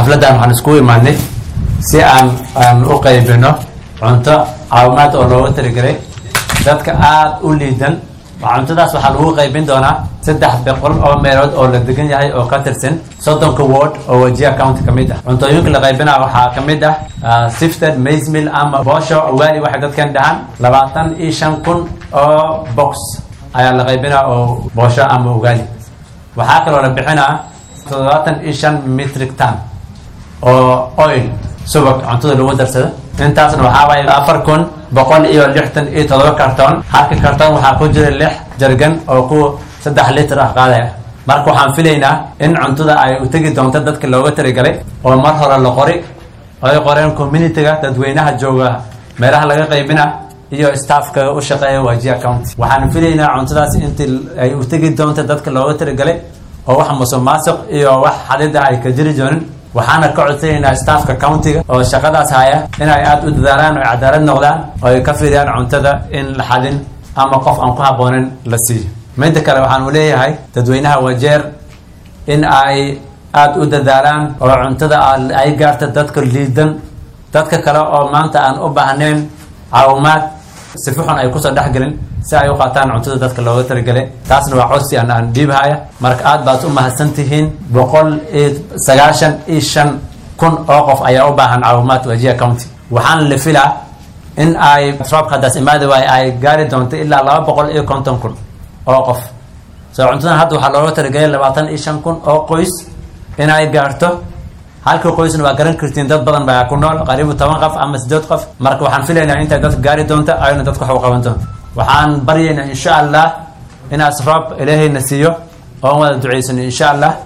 xafladdan waxaan iskugu imaadnay si aan aan u qaybino cunto caawimaad oo looga talagelay dadka aada u liidan cuntadaas waxaa lagu qaybin doonaa saddex boqol oo meelood oo la degan yahay oo ka tirsan soddonka ward oo wajia county ka mid ah cuntooyinka la qaybinaa waxaa ka mid ah sifted maismil ama boosho ugaali waxay dadkan dhahaan labaatan iyo shan kun oo box ayaa la qaybinaa oo boosho ama ugaali waxaa kaloo la bixinaa toddobaatan iyo shan metric ton oo oil subag cuntada lagu darsada intaasna waxaa waaye afar kun boqol iyo lixdan iyo todoba karton halka karton waxaa ku jira lix jargan oo ku saddex litir ah qaadaya marka waxaan filaynaa in cuntada ay u tegi doonto dadka looga talagalay oo mar hore la qori ay qoreen communityga dadweynaha jooga meelaha laga qaybina iyo staffka u shaqeeya wajia county waxaan filaynaa cuntadaas intii ay u tegi doonto dadka looga talagalay oo wax musuqmaasuq iyo wax xadida ay ka jiri doonin waxaana ka codsanaynaa staffka countiga oo shaqadaas haya inay aada u dadaalaan oo cadaalad noqdaan oo ay ka fiiriyaan cuntada in la xadin ama qof aan ku habboonin la siiyo midda kale waxaan u leeyahay dadweynaha wajeer in ay aada u dadaalaan oo cuntada ay gaarta dadka liidan dadka kale oo maanta aan u baahnayn caawimaad si fuxun ay kusoo dhexgelin si ay u qaataan cuntada dadka looga talagelay taasna waa codsi aan aan dhiibhaya marka aad baad u mahadsan tihiin boqol iyo sagaashan iyo shan kun oo qof ayaa u baahan caawimaad wajia county waxaana la filaa in ay roobka haddaas imaadi waayo ay gaari doonto ilaa laba boqol iyo konton kun oo qof soo cuntadan hadda waxaa looga talagelay labaatan iyo shan kun oo qoys inay gaarto halka qoysna waa garan kartiin dad badan baa ku nool qariibu toban qof ama sideed qof marka waxaan filaynaa intay dadka gaari doonto ayna dadka wax u qaban doonto waxaan baryaynaa insha allah inaas roob ilaahayna siiyo oon wada ducaysano insha allah